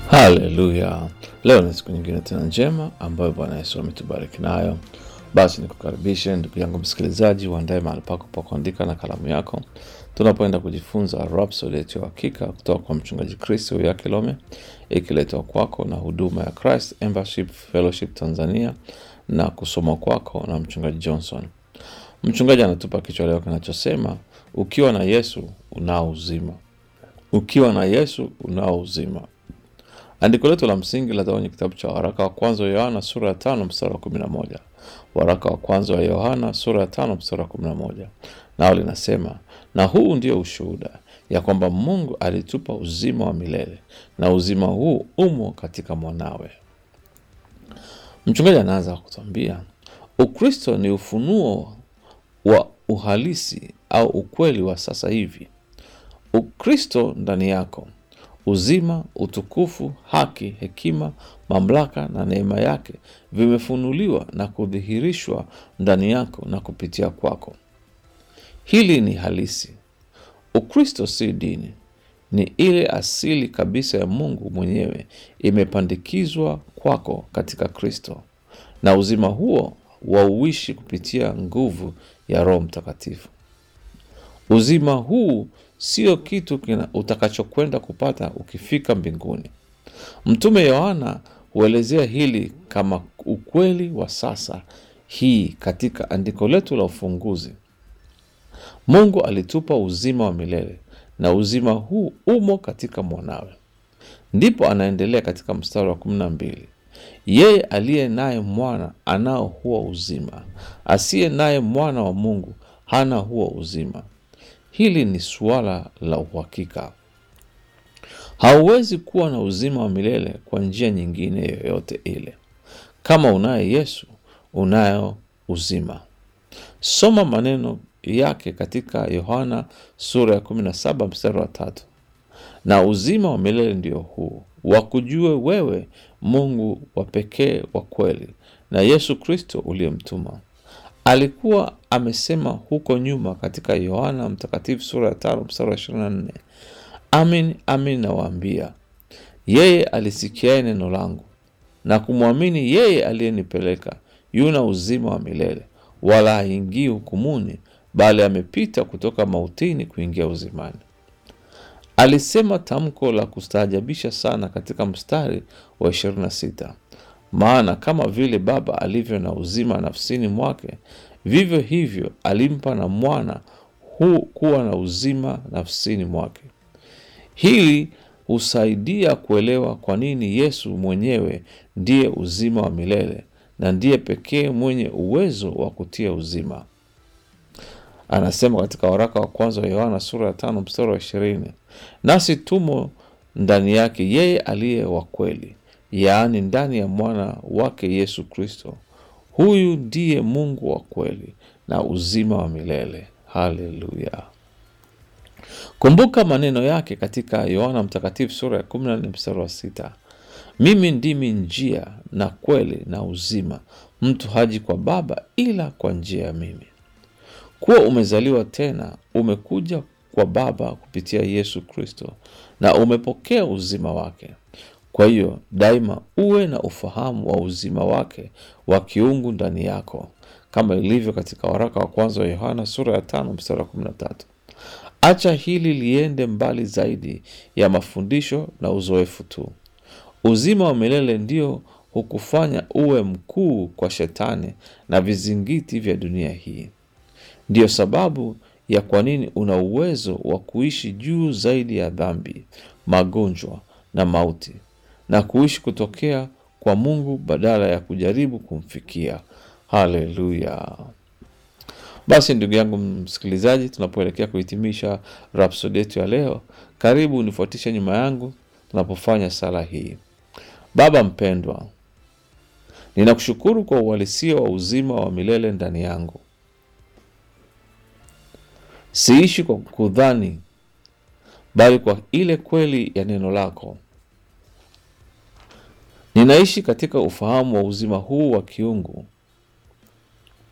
Haleluya! Leo ni siku nyingine tena njema ambayo Bwana Yesu ametubariki nayo. Basi nikukaribishe ndugu yangu msikilizaji, uandae mahali pako pa kuandika na kalamu yako, tunapoenda kujifunza Rhapsody yetu ya hakika kutoka kwa mchungaji Kristo ya Kilome, ikiletwa kwako na huduma ya Christ Embassy Fellowship Tanzania na kusoma kwako na mchungaji Johnson. Mchungaji anatupa kichwa leo kinachosema ukiwa na Yesu unao uzima. Ukiwa na Yesu unao uzima. Andiko letu la msingi la kwenye kitabu cha waraka wa kwanza wa Yohana sura ya tano mstari wa kumi na moja. Waraka wa kwanza wa Yohana sura ya tano mstari wa kumi na moja, nao linasema, na huu ndio ushuhuda ya kwamba Mungu alitupa uzima wa milele na uzima huu umo katika mwanawe. Mchungaji anaanza kutuambia Ukristo ni ufunuo wa uhalisi au ukweli wa sasa hivi. Ukristo ndani yako uzima, utukufu, haki, hekima, mamlaka na neema yake vimefunuliwa na kudhihirishwa ndani yako na kupitia kwako. Hili ni halisi. Ukristo si dini, ni ile asili kabisa ya Mungu mwenyewe imepandikizwa kwako katika Kristo, na uzima huo wauishi kupitia nguvu ya Roho Mtakatifu. Uzima huu sio kitu kina utakachokwenda kupata ukifika mbinguni. Mtume Yohana huelezea hili kama ukweli wa sasa hii katika andiko letu la ufunguzi. Mungu alitupa uzima wa milele na uzima huu umo katika mwanawe. Ndipo anaendelea katika mstari wa kumi na mbili, yeye aliye naye mwana anao huo uzima, asiye naye mwana wa Mungu hana huo uzima. Hili ni suala la uhakika. Hauwezi kuwa na uzima wa milele kwa njia nyingine yoyote ile. Kama unaye Yesu, unayo uzima. Soma maneno yake katika Yohana sura ya 17 mstari wa tatu, na uzima wa milele ndio huu, wakujue wewe Mungu wa pekee wa kweli na Yesu Kristo uliyemtuma. Alikuwa amesema huko nyuma katika Yohana Mtakatifu sura ya tano mstari wa ishirini na nne amin amin nawaambia, yeye alisikiaye neno langu na kumwamini yeye aliyenipeleka yuna uzima wa milele, wala haingii hukumuni, bali amepita kutoka mautini kuingia uzimani. Alisema tamko la kustaajabisha sana katika mstari wa ishirini na sita maana kama vile Baba alivyo na uzima nafsini mwake, vivyo hivyo alimpa na mwana huu kuwa na uzima nafsini mwake. Hili husaidia kuelewa kwa nini Yesu mwenyewe ndiye uzima wa milele na ndiye pekee mwenye uwezo wa kutia uzima. Anasema katika waraka wa kwanza wa Yohana sura ya tano mstari wa ishirini nasi tumo ndani yake yeye aliye wa kweli yaani ndani ya mwana wake Yesu Kristo. Huyu ndiye Mungu wa kweli na uzima wa milele. Haleluya! Kumbuka maneno yake katika Yohana Mtakatifu sura ya 14 mstari wa sita mimi ndimi njia na kweli na uzima, mtu haji kwa Baba ila kwa njia ya mimi. Kuwa umezaliwa tena, umekuja kwa Baba kupitia Yesu Kristo na umepokea uzima wake. Kwa hiyo daima uwe na ufahamu wa uzima wake wa kiungu ndani yako, kama ilivyo katika waraka wa kwanza wa Yohana sura ya tano mstari wa kumi na tatu. Acha hili liende mbali zaidi ya mafundisho na uzoefu tu. Uzima wa milele ndio hukufanya uwe mkuu kwa shetani na vizingiti vya dunia hii. Ndiyo sababu ya kwa nini una uwezo wa kuishi juu zaidi ya dhambi, magonjwa na mauti na kuishi kutokea kwa Mungu badala ya kujaribu kumfikia. Haleluya! Basi ndugu yangu msikilizaji, tunapoelekea kuhitimisha Rhapsody yetu ya leo, karibu unifuatishe nyuma yangu tunapofanya sala hii. Baba mpendwa, ninakushukuru kwa uhalisia wa uzima wa milele ndani yangu. Siishi kwa kudhani, bali kwa ile kweli ya neno lako. Ninaishi katika ufahamu wa uzima huu wa kiungu